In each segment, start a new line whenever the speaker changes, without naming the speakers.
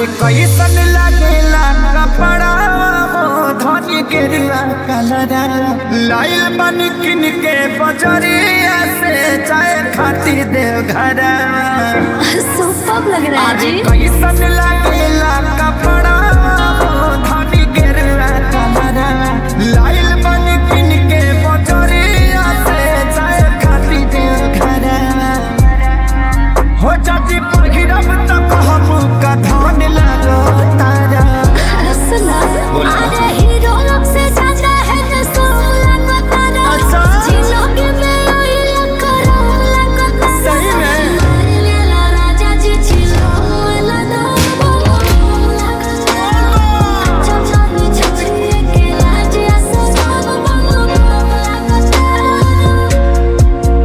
अरे कैसन लागेला कपड़ा हो धनी के कलरा लाइल बन किन के बजरिया से चाय खातिर देव घरा
सुपर लग रहा है
अरे
जी
कैसन लागेला कपड़ा हो धनी के कलरा लाइल बन किन के बजरिया से चाय खातिर देव घरा हो जाती पहिरब त कहबू का धान लागो तारा
सुना
बोला।
अरे हीरो लोग से ज्यादा है जो सोला को तारा
अच्छा।
जिलोगे में ओइल करो लगो तारा
सही में?
मार लेला राजा जी जिलो वाला दो छोड़ी छोड़ी के लाज असो सब बोलो लगो तारा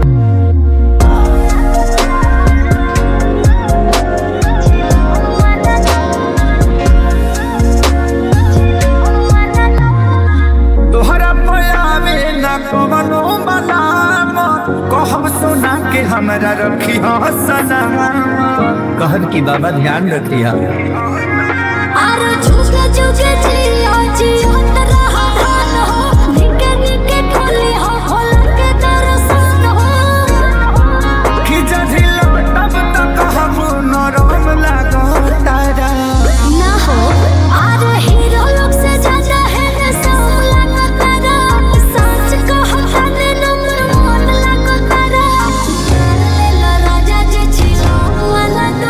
तोहरा पयावे न कवनो मलाम कहब सोना के हमरा रखी सलाम कहब की बाबा ध्यान रखी
आरो झुके झुके जिया जियो रहा हाल हो निके निके खोली हो होला के दर्शन हो
कि जझिलो तब त कहब नरम लागो तारा
ना हो आरो हीरो लोग से ज्यादा है न सोला का तारा सच कहो तने नंबर वन लागो तारा ले लो राजा जी छिलो वाला दो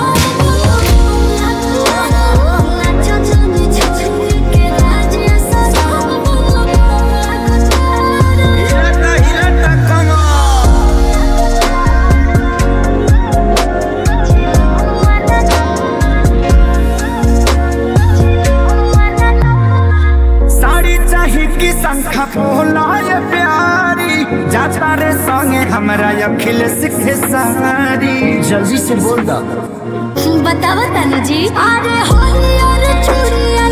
नाचो जाने छोड़ी के राज ऐसा सब बोलो लागो तारा
हिलता हिलता कमर साड़ी चाही की संख्या बोलाय प्यारी जाता रे संगे हमरा अखिल सिखे सारी जल्दी से बोल दा
बतावा तानू जी अरे होली और चूड़िया